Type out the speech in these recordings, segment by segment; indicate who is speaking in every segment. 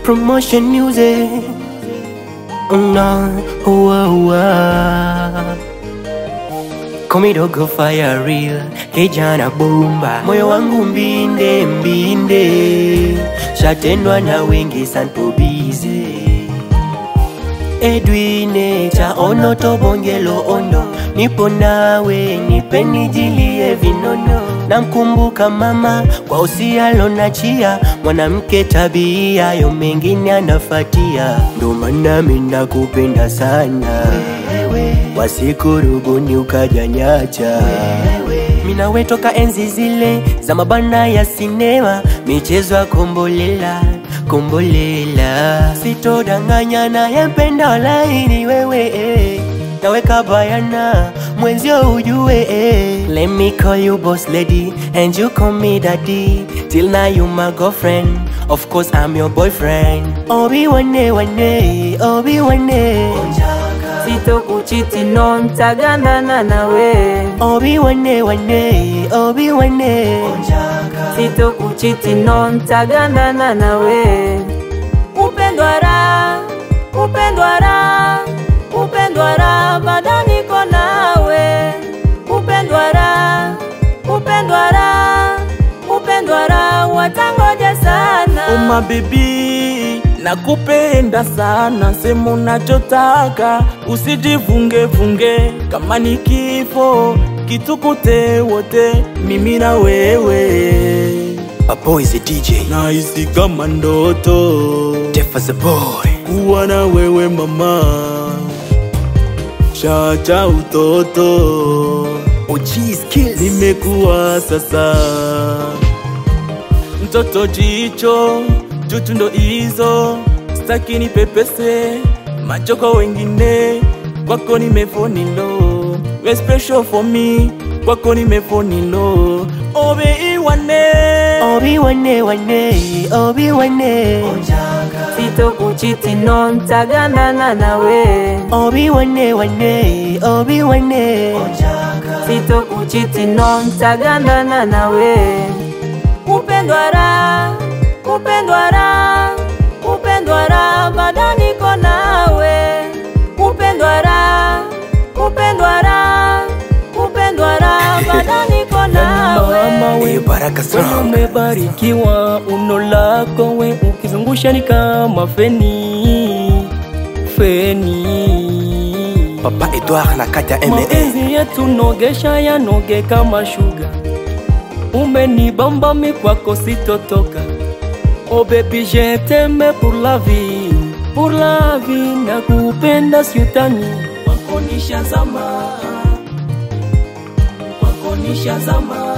Speaker 1: promotion music. No, uwa, uwa. Komidogo fire real, kijana bomba, moyo wangu mbinde mbinde, shatendwa na wengi sanpobize Edwine cha ono tobongelo ondo, nipo nawe nipeni jilie vinono, namkumbuka mama kwa usialo na chia, mwanamke tabia yo mengine anafatia, ndo maana mimi nakupenda sana wasikurubuni ukajanyacha minawe toka enzi zile za mabana ya sinema michezo ya kombolela kombolela sitodanganya nayempenda laini wewe eh. naweka bayana mwenzio ujue eh. let me call you boss lady and you call me daddy till now you my girlfriend of course i'm your boyfriend obi wane wane obi wane
Speaker 2: sitokuchiti no ntagandana nawe
Speaker 1: obi wane wane obi wane
Speaker 2: sitokuchiti no ntagandana nawe upendwa ra upendwa ra upendwa ra bado niko nawe upendwa ra upendwa ra upendwa ra watangoja sana
Speaker 3: Oma baby, nakupenda sana, sema unachotaka, usijivunge vunge, kama ni kifo kitukute wote, mimi na wewe.
Speaker 1: a boy is a dj
Speaker 3: Nahisi kama ndoto
Speaker 1: deaf as a boy
Speaker 3: kuwa na wewe mama, shacha utoto,
Speaker 1: og skills
Speaker 3: nimekuwa sasa mtoto jicho chuchu ndo hizo staki ni pepese macho kwa wengine kwako nimefonilo we special for me kwako nimefonilo obe iwane
Speaker 1: obi wane wane obi wane
Speaker 2: sitokuchiti no ntagandana nawe
Speaker 1: obi wane wane obi wane
Speaker 2: sitokuchiti no ntagandana nawe upendwa ra upendwa ra upendwa ra bado niko nawe upendwa ra upendwa ra upendwa ra bado niko nawe
Speaker 3: mama we
Speaker 1: Eh, baraka
Speaker 3: Wewe
Speaker 1: strong
Speaker 3: umebarikiwa uno lako we ukizungusha ni kama feni feni
Speaker 1: papa edward na kata me
Speaker 3: mapenzi yetu nogesha yanoge kama shuga umenibamba mi kwako sitotoka oh baby je t'aime pour la vie pour la vie nakupenda siutani kwako nishazama kwako nishazama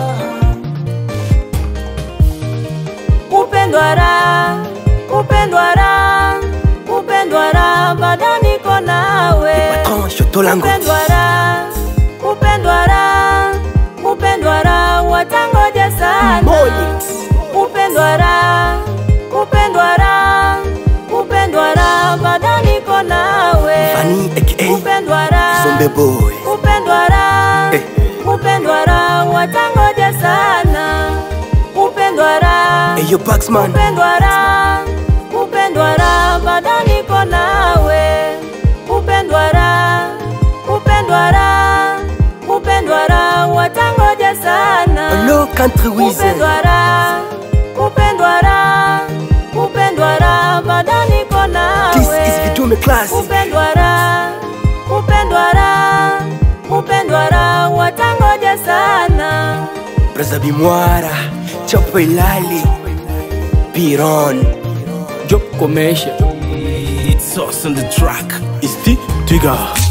Speaker 2: upendwa ra upendwa ra upendwa ra bado niko nawe
Speaker 1: patron shotolango
Speaker 2: upendwa ra upendwa ra upendwa ra watangoja sana
Speaker 1: Molix.
Speaker 2: upendwa ra upendwa ra upendwa ra bado niko nawe
Speaker 1: fani aka
Speaker 2: upendwa ra
Speaker 1: zombe boy
Speaker 2: upendwa ra
Speaker 1: Eh.
Speaker 2: upendwa ra watangoja sana upendwa ra
Speaker 1: eyo baxman
Speaker 2: upendwa ra upendwa ra bado niko nawe upendwa ra upendwa ra upendwa ra watangoja sana
Speaker 1: lo country wize
Speaker 2: upendwa ra upendwa ra upendwa ra bado niko
Speaker 1: this is
Speaker 2: nawe
Speaker 1: vidume class
Speaker 2: upendwa ra upendwa ra upendwa ra watangoja sana
Speaker 1: braza bimwara chopo ilali piron
Speaker 3: job komesha it's us on the track it's the trigger